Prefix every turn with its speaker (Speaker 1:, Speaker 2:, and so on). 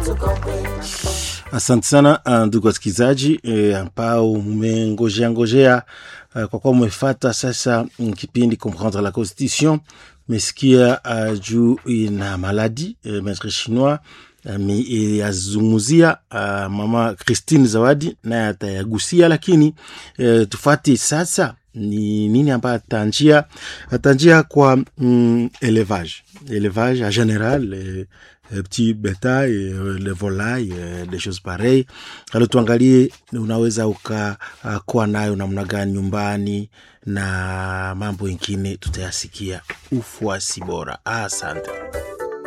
Speaker 1: Asante sana uh, ndugu wasikilizaji eh, ambao mmengojea ngojea uh, kwa kuwa mmefata sasa mm, kipindi comprendre la constitution mesikia uh, juu ina maladi eh, maître chinois yazungumzia uh, mama Christine Zawadi naye atayagusia, lakini eh, tufati sasa ni nini ambayo atanjia atanjia kwa mm, élevage élevage en général eh, eh, petit bétail eh, le volaille eh, des choses pareilles. Alors tuangalie unaweza ukakuwa nayo namna gani nyumbani na mambo ingine tutayasikia. Ufuasi bora. Asante.